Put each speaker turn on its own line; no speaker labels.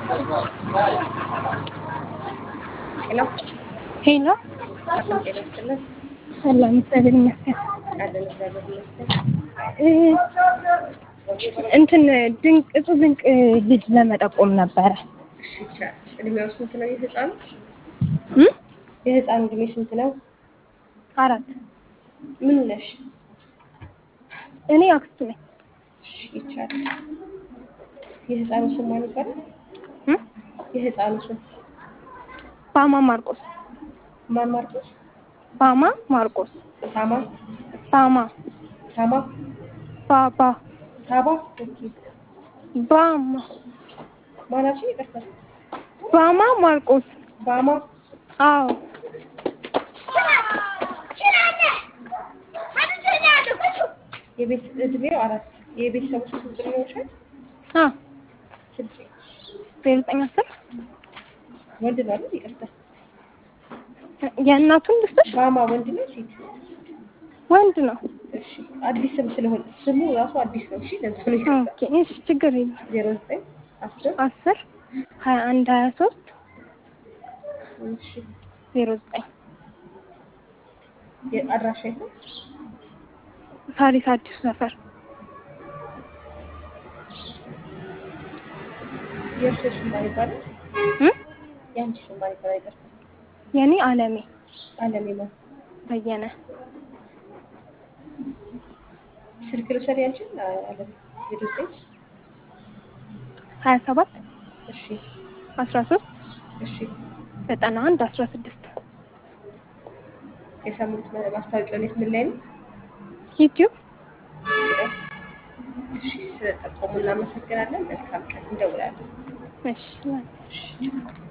ሄሎ
ሄሎ
ሰላም ጤና ይስጥልን።
ሰላም፣ እግዚአብሔር ይመስገን።
አለን እግዚአብሔር ይመስገን።
እ እንትን ድንቅ እጹብ ድንቅ ልጅ ለመጠቆም ነበረ።
እሺ ይቻላል። እድሜው ስንት ነው የህፃኑ?
እ
የህፃኑ እድሜ ስንት ነው?
አራት
ምን ነሽ?
እኔ አክስቱ ነኝ።
እሺ ይቻላል። የህፃኑ ስም ማን ይባላል?
እ
የህፃኑ ስም
ባማ ማርቆስ
ማን ማርቆስ?
ባማ ማርቆስ
ሳማ
ባማ
ሳማ
ባባ
ሳባ ኦኬ።
ባማ
ማናችን ይቅርታ።
ባማ ማርቆስ
ባማ
አዎ
የቤት እድሜው አራት የቤተሰቦች ስንት እድሜዎቻል?
አ
ስልክ
ዜሮ ዘጠኝ አስር
ወንድ ነው አይደል? ይቅርታ።
የእናቱን ልስጥሽ?
ባማ ወንድ ነው ሴት?
ወንድ ነው።
እሺ አዲስ ስም ስለሆነ ስሙ ራሱ አዲስ ነው። እሺ ለዛ ነው ይቅርታ።
ኦኬ እሺ፣ ችግር የለም።
ዜሮ ዘጠኝ አስር
አስር ሀያ አንድ ሀያ ሶስት
እሺ
ዜሮ ዘጠኝ
የአድራሻ የት ነው?
ሳሪስ አዲሱ ሰፈር
የእርሶ ስም ማን ይባላል?
እ
የአንቺ ስም ማን ይባላል? ይቅርታ።
የኔ አለሜ
አለሜ ማን?
በየነ
ስልክ ልውሰድ ያንቺን? አለሜ ዜሮ ዘጠኝ
ሀያ ሰባት
እሺ
አስራ ሶስት
እሺ
ዘጠና አንድ አስራ ስድስት
የሰሙት ማስታወቂያው የት ምን ላይ ነው?
ዩቲዩብ
እሺ ስለጠቆሙ እናመሰግናለን። መልካም ቀን እንደውላለን።
እሺ
እሺ